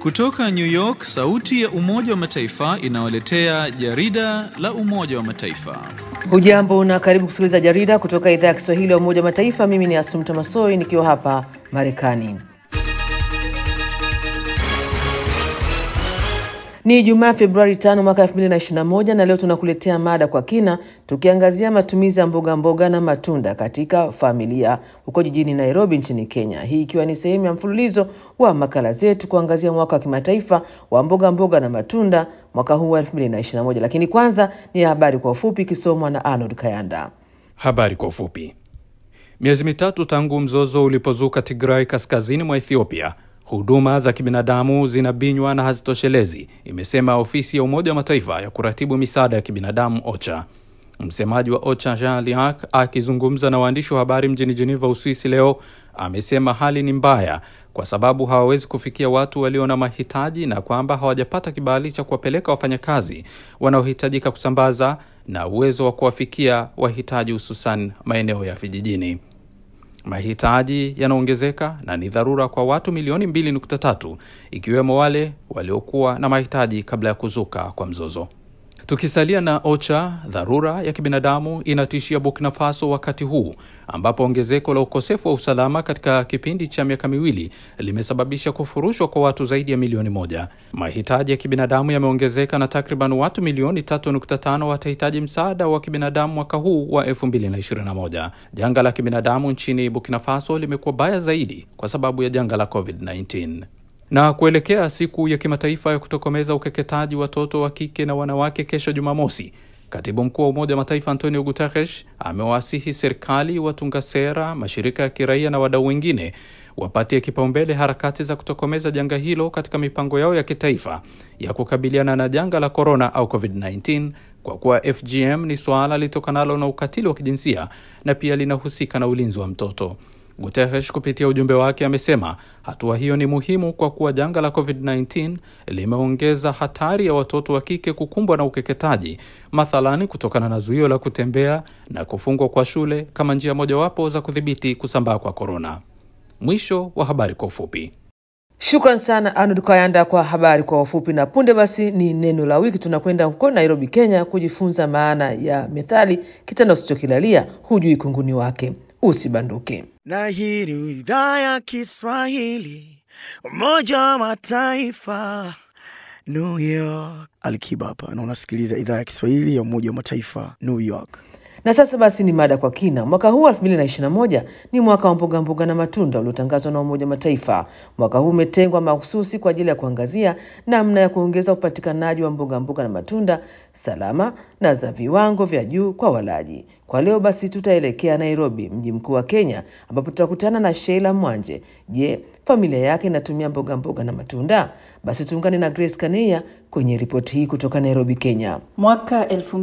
Kutoka New York, sauti ya Umoja wa Mataifa inawaletea jarida la Umoja wa Mataifa. Hujambo na karibu kusikiliza jarida kutoka idhaa ya Kiswahili ya Umoja wa Mataifa. Mimi ni Asumta Masoi nikiwa hapa Marekani. Ni Ijumaa Februari tano mwaka 2021 na leo tunakuletea mada kwa kina tukiangazia matumizi ya mboga mboga na matunda katika familia huko jijini Nairobi nchini Kenya. Hii ikiwa ni sehemu ya mfululizo wa makala zetu kuangazia mwaka wa kimataifa wa mboga mboga na matunda mwaka huu wa 2021. Lakini kwanza ni habari kwa ufupi ikisomwa na Arnold Kayanda. Habari kwa ufupi. Miezi mitatu tangu mzozo ulipozuka Tigray kaskazini mwa Ethiopia, huduma za kibinadamu zinabinywa na hazitoshelezi, imesema ofisi ya Umoja wa Mataifa ya kuratibu misaada ya kibinadamu OCHA. Msemaji wa OCHA Jean Liac akizungumza na waandishi wa habari mjini Geneva, Uswisi leo amesema hali ni mbaya kwa sababu hawawezi kufikia watu walio na mahitaji na kwamba hawajapata kibali cha kuwapeleka wafanyakazi wanaohitajika kusambaza na uwezo wa kuwafikia wahitaji, hususan maeneo ya vijijini. Mahitaji yanaongezeka na ni dharura kwa watu milioni 2.3 ikiwemo wale waliokuwa na mahitaji kabla ya kuzuka kwa mzozo. Tukisalia na OCHA, dharura ya kibinadamu inatishia Burkina Faso wakati huu ambapo ongezeko la ukosefu wa usalama katika kipindi cha miaka miwili limesababisha kufurushwa kwa watu zaidi ya milioni moja. Mahitaji ya kibinadamu yameongezeka na takriban watu milioni 3.5 watahitaji msaada wa kibinadamu mwaka huu wa 2021. Janga la kibinadamu nchini Burkina Faso limekuwa baya zaidi kwa sababu ya janga la COVID-19 na kuelekea siku ya kimataifa ya kutokomeza ukeketaji watoto wa kike na wanawake kesho Jumamosi, katibu mkuu wa Umoja wa Mataifa Antonio Guterres amewasihi serikali, watunga sera, mashirika ya kiraia na wadau wengine wapatie kipaumbele harakati za kutokomeza janga hilo katika mipango yao ya kitaifa ya kukabiliana na janga la korona au COVID-19 kwa kuwa FGM ni suala litokanalo na ukatili wa kijinsia na pia linahusika na ulinzi wa mtoto. Guterres kupitia ujumbe wake amesema hatua hiyo ni muhimu kwa kuwa janga la COVID-19 limeongeza hatari ya watoto wa kike kukumbwa na ukeketaji, mathalani kutokana na zuio la kutembea na kufungwa kwa shule kama njia mojawapo za kudhibiti kusambaa kwa korona. Mwisho wa habari kwa ufupi. Shukran sana Arnold Kayanda kwa habari kwa ufupi. Na punde basi ni neno la wiki. Tunakwenda huko Nairobi, Kenya, kujifunza maana ya methali kitanda usichokilalia hujui kunguni wake. Usibanduke. Na hii ni idhaa ya Kiswahili, Umoja wa Mataifa, New York. Alikiba hapa na unasikiliza idhaa ya Kiswahili ya Umoja wa Mataifa, New York. Na sasa basi ni mada kwa kina. Mwaka huu 2021 ni mwaka wa mboga mboga na matunda uliotangazwa na Umoja wa Mataifa. Mwaka huu umetengwa mahususi kwa ajili ya kuangazia namna ya kuongeza upatikanaji wa mboga mboga na matunda salama na za viwango vya juu kwa walaji. Kwa leo basi tutaelekea Nairobi, mji mkuu wa Kenya, ambapo tutakutana na Sheila Mwanje. Je, familia yake inatumia mboga mboga na matunda? Basi tuungane na Grace Kaneya kwenye ripoti hii kutoka Nairobi, Kenya. Mwaka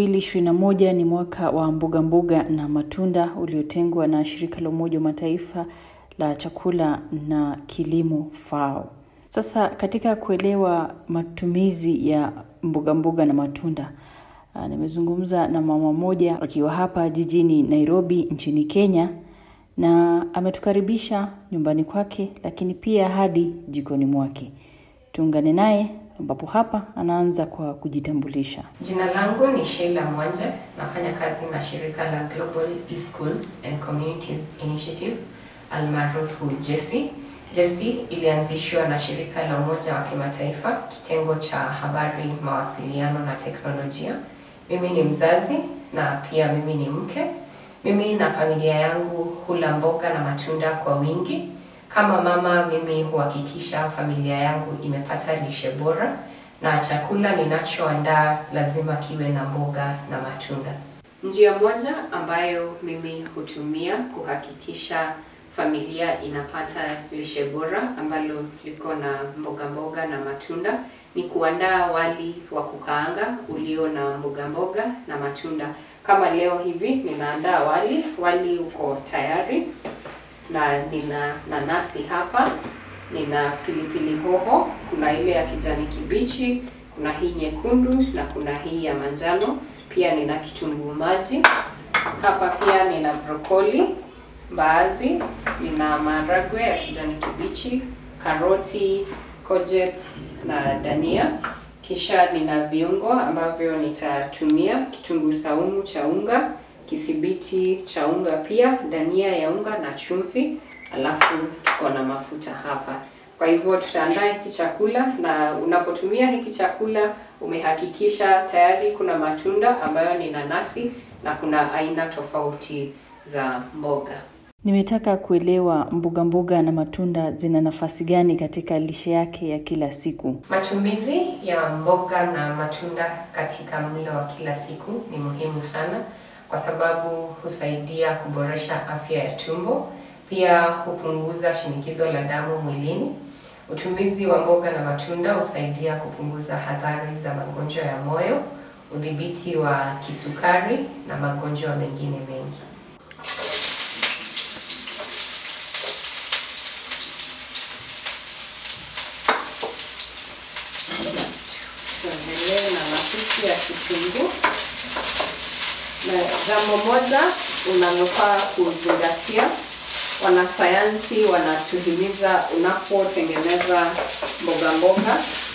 2021 ni mwaka wa mboga mboga na matunda uliotengwa na shirika la Umoja wa Mataifa la chakula na kilimo FAO. Sasa katika kuelewa matumizi ya mboga mboga na matunda Uh, nimezungumza na mama mmoja akiwa hapa jijini Nairobi nchini Kenya na ametukaribisha nyumbani kwake, lakini pia hadi jikoni mwake. Tuungane naye ambapo hapa anaanza kwa kujitambulisha. Jina langu ni Sheila Mwanje, nafanya kazi na shirika la Global E-Schools and Communities Initiative almaarufu JESI. JESI ilianzishwa na shirika la Umoja wa Kimataifa, kitengo cha habari, mawasiliano na teknolojia. Mimi ni mzazi na pia mimi ni mke. Mimi na familia yangu hula mboga na matunda kwa wingi. Kama mama, mimi huhakikisha familia yangu imepata lishe bora na chakula ninachoandaa lazima kiwe na mboga na matunda. Njia moja ambayo mimi hutumia kuhakikisha familia inapata lishe bora ambalo liko na mboga mboga na matunda ni kuandaa wali wa kukaanga ulio na mboga mboga na matunda. Kama leo hivi ninaandaa wali, wali uko tayari na nina nanasi hapa, nina pilipili hoho, kuna ile ya kijani kibichi, kuna hii nyekundu na kuna hii ya manjano. Pia nina kitunguu maji hapa, pia nina brokoli, mbaazi, nina maharagwe ya kijani kibichi, karoti, courgette na dania. Kisha nina viungo ambavyo nitatumia: kitunguu saumu cha unga, kisibiti cha unga, pia dania ya unga na chumvi, alafu tuko na mafuta hapa. Kwa hivyo tutaandaa hiki chakula, na unapotumia hiki chakula umehakikisha tayari kuna matunda ambayo ni nanasi na kuna aina tofauti za mboga. Nimetaka kuelewa mboga mboga na matunda zina nafasi gani katika lishe yake ya kila siku. Matumizi ya mboga na matunda katika mlo wa kila siku ni muhimu sana kwa sababu husaidia kuboresha afya ya tumbo, pia hupunguza shinikizo la damu mwilini. Utumizi wa mboga na matunda husaidia kupunguza hatari za magonjwa ya moyo, udhibiti wa kisukari na magonjwa mengine mengi. Tuendelee na mapishi ya kitunguu. Na jambo moja unalofaa kuzingatia, wanasayansi wanatuhimiza unapotengeneza mboga mboga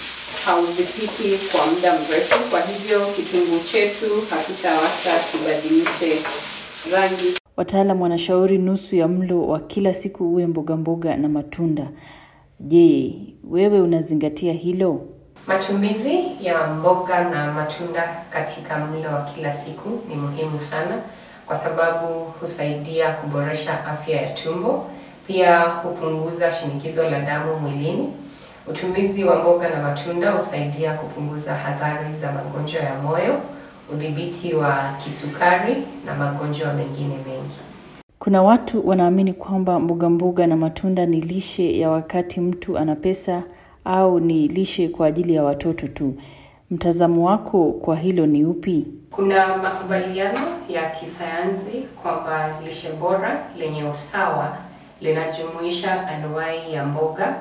hauzipiki kwa muda mrefu. Kwa hivyo kitunguu chetu hakitawacha kibadilishe rangi. Wataalam wanashauri nusu ya mlo wa kila siku uwe mboga mboga na matunda. Je, wewe unazingatia hilo? Matumizi ya mboga na matunda katika mlo wa kila siku ni muhimu sana kwa sababu husaidia kuboresha afya ya tumbo, pia hupunguza shinikizo la damu mwilini. Utumizi wa mboga na matunda husaidia kupunguza hatari za magonjwa ya moyo, udhibiti wa kisukari na magonjwa mengine mengi. Kuna watu wanaamini kwamba mboga mboga na matunda ni lishe ya wakati mtu ana pesa au ni lishe kwa ajili ya watoto tu. Mtazamo wako kwa hilo ni upi? Kuna makubaliano ya kisayansi kwamba lishe bora lenye usawa linajumuisha anuwai ya mboga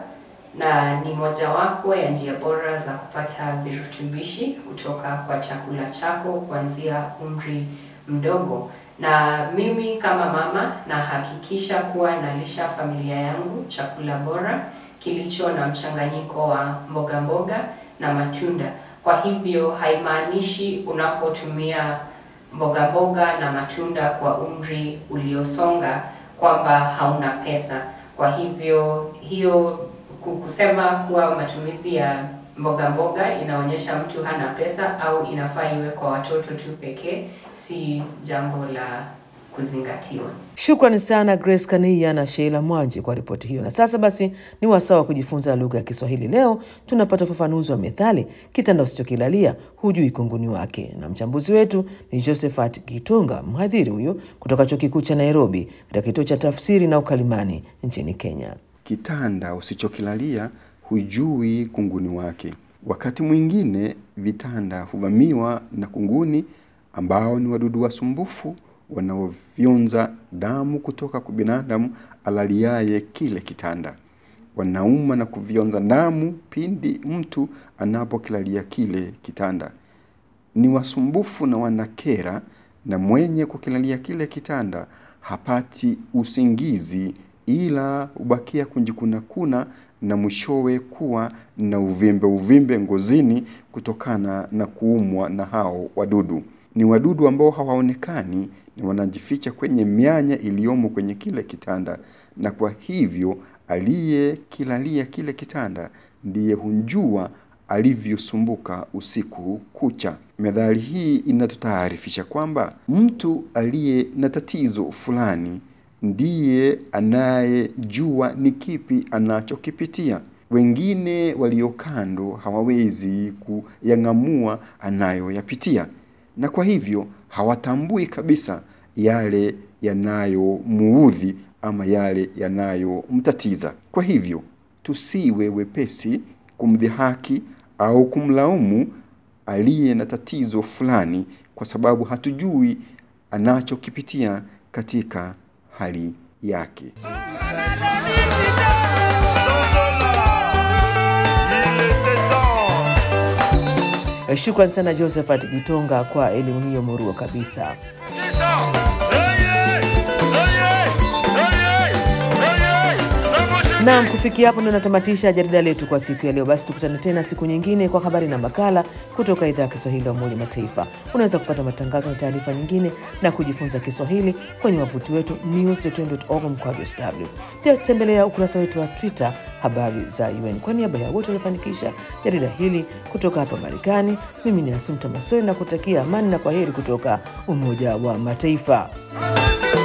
na ni mojawapo ya njia bora za kupata virutubishi kutoka kwa chakula chako kuanzia umri mdogo. Na mimi kama mama nahakikisha kuwa nalisha familia yangu chakula bora kilicho na mchanganyiko wa mboga mboga na matunda. Kwa hivyo haimaanishi unapotumia mboga mboga na matunda kwa umri uliosonga kwamba hauna pesa. Kwa hivyo hiyo kusema kuwa matumizi ya mboga mboga inaonyesha mtu hana pesa au inafaa iwe kwa watoto tu pekee, si jambo la kuzingatiwa. Shukrani sana Grace Kania na Sheila Mwanji kwa ripoti hiyo. Na sasa basi ni wasaa wa kujifunza lugha ya Kiswahili. Leo tunapata ufafanuzi wa methali kitanda usichokilalia hujui kunguni wake, na mchambuzi wetu ni Josephat Gitunga, mhadhiri huyu kutoka chuo kikuu cha Nairobi katika kituo cha tafsiri na ukalimani nchini Kenya. Kitanda usichokilalia hujui kunguni wake. Wakati mwingine vitanda huvamiwa na kunguni ambao ni wadudu wasumbufu wanaofyonza damu kutoka kwa binadamu alaliaye kile kitanda. Wanauma na kufyonza damu pindi mtu anapokilalia kile kitanda. Ni wasumbufu na wanakera, na mwenye kukilalia kile kitanda hapati usingizi, ila hubakia kunjikunakuna na mwishowe kuwa na uvimbe uvimbe ngozini kutokana na kuumwa na hao wadudu. Ni wadudu ambao hawaonekani na wanajificha kwenye mianya iliyomo kwenye kile kitanda, na kwa hivyo aliyekilalia kile kitanda ndiye hunjua alivyosumbuka usiku kucha. Methali hii inatutaarifisha kwamba mtu aliye na tatizo fulani ndiye anayejua ni kipi anachokipitia. Wengine walio kando hawawezi kuyang'amua anayoyapitia, na kwa hivyo hawatambui kabisa yale yanayomuudhi ama yale yanayomtatiza. Kwa hivyo tusiwe wepesi kumdhihaki au kumlaumu aliye na tatizo fulani, kwa sababu hatujui anachokipitia katika hali yake. Shukrani sana Josephat Gitonga kwa elimu hiyo murua kabisa. Naam, kufikia hapo ndio natamatisha jarida letu kwa siku ya leo. Basi tukutane tena siku nyingine kwa habari na makala kutoka idhaa ya Kiswahili ya Umoja Mataifa. Unaweza kupata matangazo na taarifa nyingine na kujifunza Kiswahili kwenye wavuti wetu news.un.org mkwaju sw. Pia tembelea ukurasa wetu wa Twitter habari za UN. Kwa niaba ya wote waliofanikisha jarida hili kutoka hapa Marekani, mimi ni Asumta Masoi na kutakia amani na kwaheri kutoka Umoja wa Mataifa.